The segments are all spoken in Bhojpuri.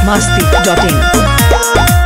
masti.in.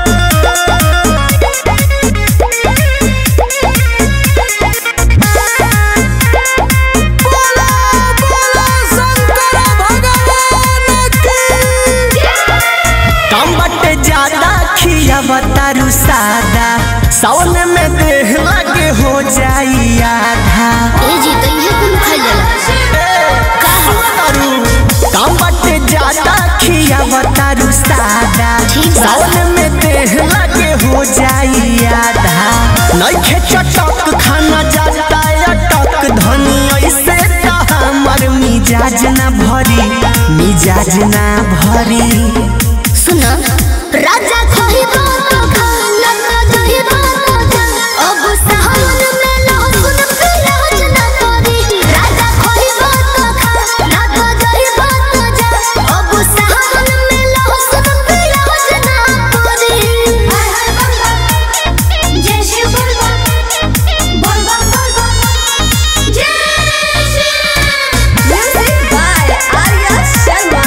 कम बटे ज्यादा खिया बतारू सादा सावन में देह लगे हो जाई आधा ए जी तो इहे कुल खाई जाला सुनतारू कम बटे ज्यादा खिया बतारू सादा ठीक बा। सावन में देह लगे हो जाई आधा नइखे चटक खाना जाता अटक धनी ऐसे त हमर मिजाज ना भरी मिजाज ना भरी सुन राजा खही बात खाना का दही बात अब सावन में लहसुन प्याज ना करी राजा खही बात खाना का दही बात अब सावन में लहसुन प्याज ना करी हाय हाय बम जय शिव बोल बम बोल बम बोल बम जय शिव म्यूजिक बाय आर्या शर्मा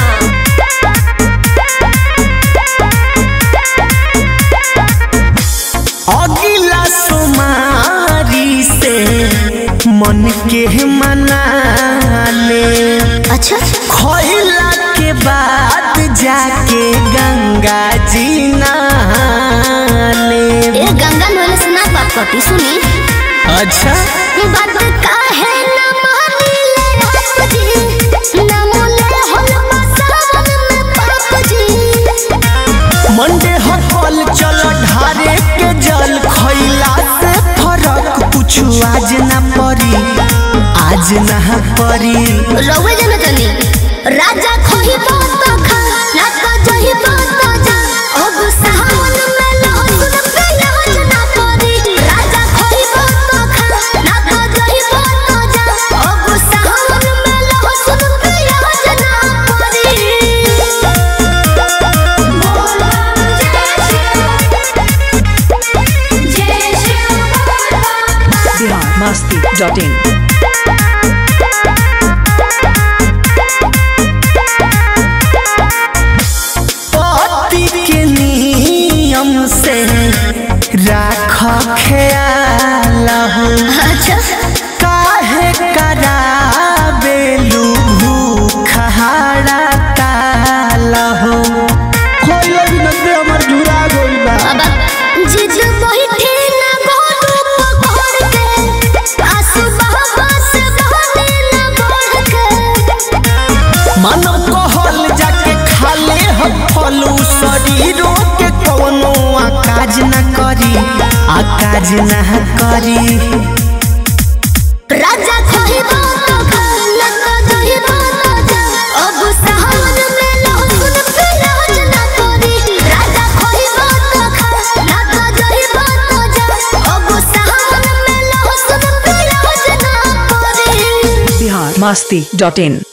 अगिला सोमारी से मन के मना ले अच्छा खइला के बाद जाके गंगा जी नहाले ए गंगा नहले से ना बात करती सुनी अच्छा बात काहे ना मानिले आप जी ना मोले होल मसावन में पाप जी मंडे हकल चल ढारे के जल खइला से फरक कुछ आज ना पड़ी आज ना पड़ी रउए जने तनी राजा खोही बात खा ना तो जही बात जा अब सावन में लहसुन प्याज ना करी राजा खोही बात खा ना तो जही बात जा अब सावन में लहसुन प्याज ना करी बोल जय शिव जय शिव बोल Bihar masti.in. पति के नियम से राख ख्याल हो अच्छा काहे कराबेलू भूख हड़ताल हो खोल नंदे हमर झुरा गइल बा बाबा जिज बैठे ना गोडू पकड़ के आंसू बहबा से बहने ना बढ़ के मन कहल जाके खाले हम फलू शरीरों के कौनो आकाज न करी आकाज न करी राजा कही बात खा लगा दही बात जा अब सावन में लहसुन प्याज ना करी राजा कही बात खा लगा दही बात जा अब सावन में लहसुन प्याज ना करी Bihar masti.in.